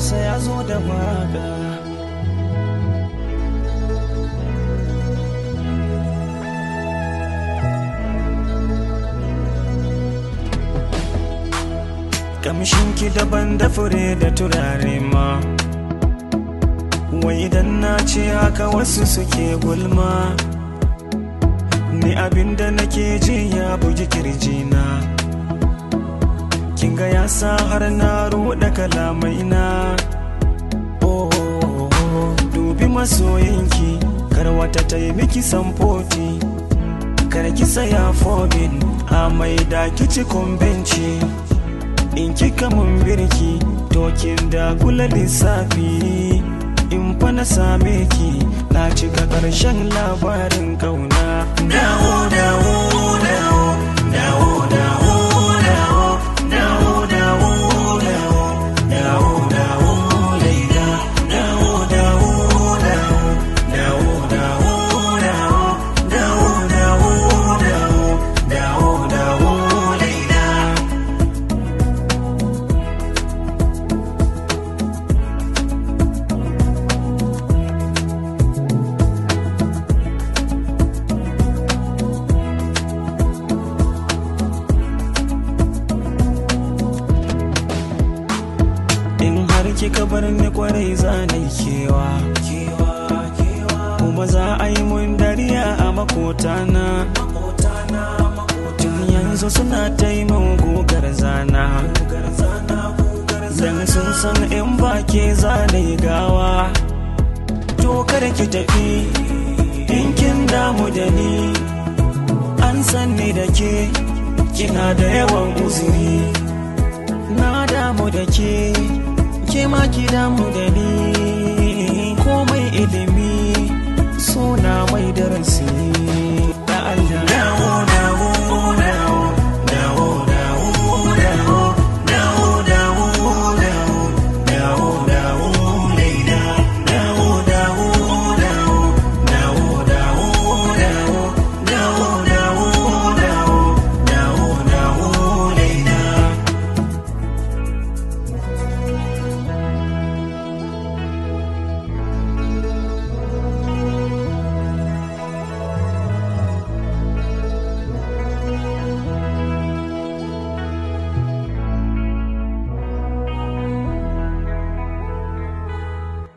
hausa ya zo da waka kamshinki daban da fure da turare ma wai idan na ce haka wasu suke gulma ni abinda nake ji ya bugi kirjina kinga ya sa har na ruɗa kalamaina oh, oh, oh. dubi masoyinki kar wata ta yi miki samfoti kar ki saya fobin a mai da kici benci in kika mun birki tokin da kula lissafi in fa na same ki na cika ƙarshen labarin kauna dawo dawo dawo dawo dawo dawo dawo dawo dawo dawo dawo laila dawo dawo dawo dawo dawo dawo dawo dawo dawo dawo dawo laila in har kika bar ni kwarai za na yi kewa kuma za a yi mun dariya a makotana tun yanzu suna ta yi min gugar zana dan sun san in ba ke za na yi gawa to kada ki tafi in kin damu da ni an san ni da ke kina da yawan uzuri na damu da ke ke ma ki damu da ni komai ilimi suna mai darasi